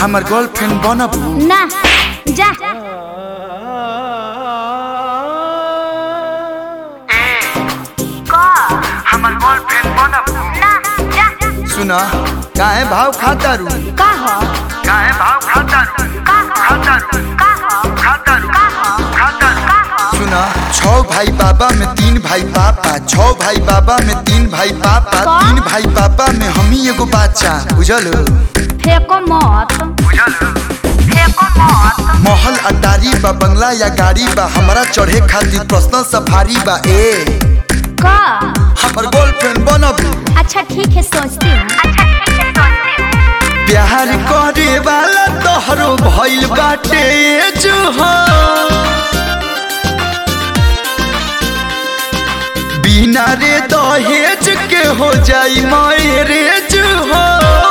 हमर गर्लफ्रेंड बनबू ना जा हमर गर्लफ्रेंड बनबू ना जा सुना काहे भाव खाता रू का हो काहे भाव खाता रू का हो खाता रू का हो खाता रू का हो खाता रू का हो सुना छह भाई बाबा में तीन भाई पापा छह भाई बाबा में तीन भाई पापा का? तीन भाई पापा में हम ही एगो बच्चा बुझल फेंको मत बुझल फेंको मत महल अटारी बा बंगला या गाड़ी बा हमरा चढ़े खातिर पर्सनल सफारी बा ए का हमर गर्लफ्रेंड बनबू अच्छा ठीक है सोचती हूँ अच्छा ठीक है सोचती हूँ प्यार करे वाला तोहरो भइल बाटे जुहा बिना रे दहेज के हो जाई मैरेज हो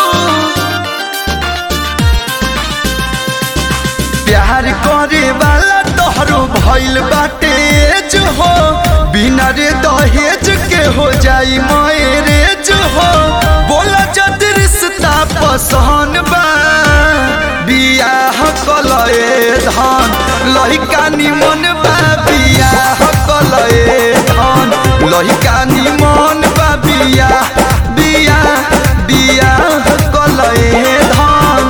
प्यार करे वाला तोहरो भइल बाटे जो हो बिना रे दहेज के हो जाई मैरेज हो बोला जद रिश्ता पसंद बा बियाह कलए धन लहिका निमन बा बियाह कलए धन लहिका निमन बा बियाह बियाह बियाह कलए धन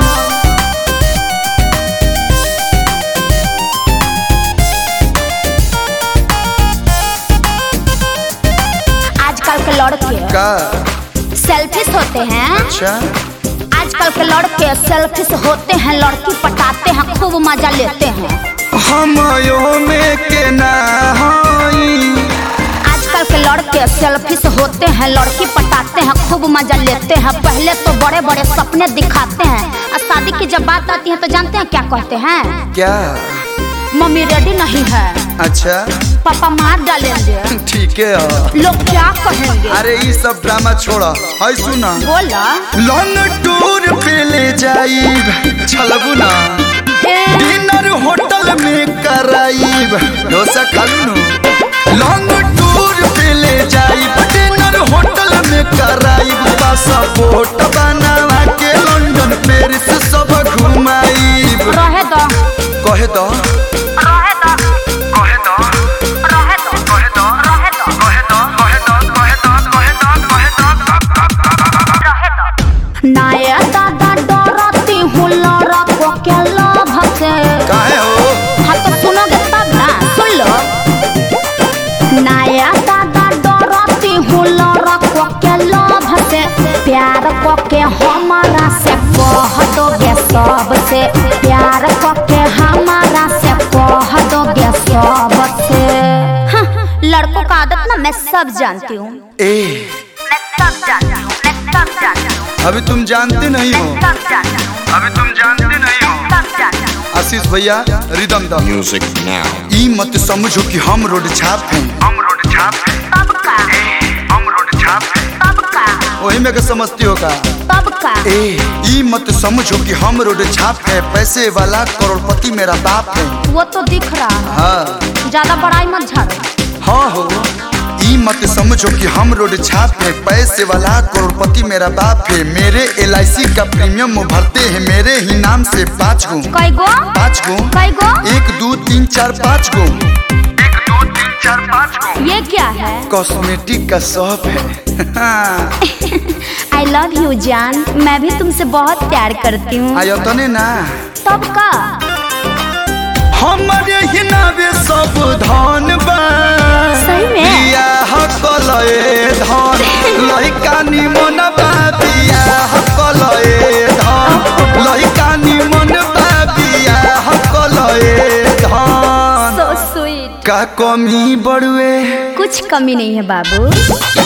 आजकल के लड़के का सेल्फिश होते हैं अच्छा आजकल के लड़के सेल्फिश होते हैं लड़की पटाते हैं खूब मजा लेते हैं हमयो में के ना हई आजकल के लड़के सेल्फिश होते हैं लड़की पटाते हैं खूब मजा लेते हैं पहले तो बड़े बड़े सपने दिखाते हैं और शादी की जब बात आती है तो जानते हैं क्या कहते हैं क्या मम्मी रेडी नहीं है अच्छा पापा मार डालेंगे ठीक है लोग क्या कहेंगे अरे ये सब ड्रामा छोड़ा है सुना बोला लॉन्ग टूर पे ले जाइब छलबू ना "ए, डिनर होटल में कराइब डोसा खालू नु लॉन्ग टूर पे ले जाइब डिनर होटल में कराइब पासपोर्ट बनवा के लंदन पेरिस सब घुमाइब रहे दो कहे तो रहे दो कहे तो रहे दो कहे तो रहे दो कहे तो कहे तो कहे तो कहे तो कहे तो नया दादा डरती हूँ लड़को के लोभ से काहे हो हाँ तो सुनोगे तब ना सुन लो नया दादा डरती हूँ लड़को के लोभ से प्यार को के हमारा से कह दोगे सबसे प्यार को के हमारा से कह दोगे सबसे हाँ, लड़कों का आदत ना मैं सब जानती हूँ ए मैं सब जानती हूँ मैं सब जानती हूँ अभी तुम जानते नहीं हो सब जानती हूँ अभी तुम जानते नहीं हो सब जानती हूँ आशीष भैया रिदम द Music now. ई मत समझो कि हम रोड छाप हैं हम रोड छाप हैं तब का हम रोड छाप हैं तब का वही में के समझती हो का तब का ए ई मत समझो कि हम रोड छाप है पैसे वाला करोड़पति मेरा बाप है वो तो दिख रहा है हाँ ज्यादा बड़ाई मत झाड़ो हाँ हो ई मत समझो कि हम रोड छाप है पैसे वाला करोड़पति मेरा बाप है मेरे एल का प्रीमियम वो भरते हैं मेरे ही नाम से पाँच गो कई गो पाँच गो कई गो एक दो तीन चार पाँच गो एक दो तीन चार पाँच गो ये क्या है कॉस्मेटिक का शॉप है आई लव यू जान मैं भी तुमसे बहुत प्यार करती हूँ आयो तने ना तब का हमारे ही नावे सब धन बा सही में? बियाह कलए धन लइका निमन बा बियाह कलए धन लइका निमन बा बियाह कलए धन सो स्वीट का कमी बड़ुए कुछ कमी नहीं है बाबू